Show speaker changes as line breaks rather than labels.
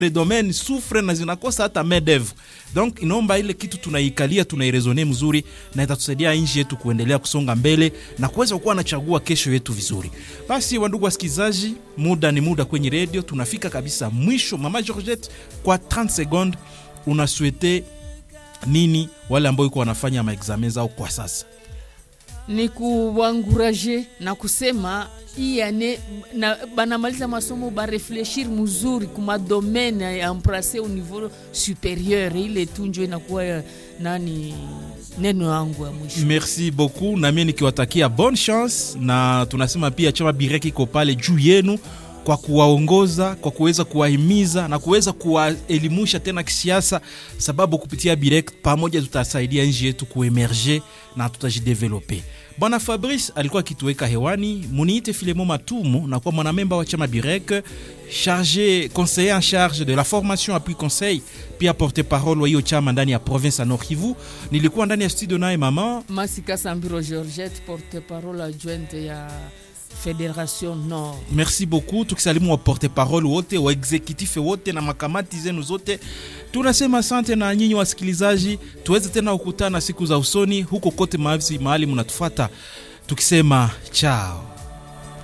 les domaines souffre na zinakosa hata main d'oeuvre. Donc inaomba ile kitu tunaikalia tunairezone mzuri, na itatusaidia nchi yetu kuendelea kusonga mbele na kuweza kuwa nachagua kesho yetu vizuri. Basi wandugu wasikilizaji, muda ni muda kwenye redio, tunafika kabisa mwisho. Mama Georgette, kwa 30 secondes unaswete nini wale ambao iko wanafanya maexamen zao kwa sasa?
ni kuwanguraje na kusema hii ane na banamaliza masomo barefleshir mzuri kumadomene ya emprase au niveau superieur, ile tunjo inakuwa ya nani neno yangu ya mwisho.
Merci beaucoup, na mimi nikiwatakia bonne chance, na tunasema pia chama Bireki iko pale juu yenu kwa kuwaongoza, kwa kuweza kuwahimiza na kuweza kuwaelimusha tena kisiasa, sababu kupitia Birek pamoja tutasaidia nchi yetu kuemerge na tutajidevelope. Bwana Fabrice alikuwa akituweka hewani, muniite Filemo Matumu na kwa mwanamemba wa chama Birek chargé conseiller en charge de la formation appui conseil, pia porte parole wa hiyo chama ndani ya province ya Nord Kivu. Nilikuwa ndani ya studio naye mama
Masika Sambiro Georgette, porte parole adjointe ya Federation Nord.
Merci beaucoup, tukisalimu wa porte parole wote wa executive wote na makamati zenu zote, tunasema asante. Na nyinyi wasikilizaji, tuweze tena kukutana siku za usoni huko kote mahali mnatufuata, tukisema chao.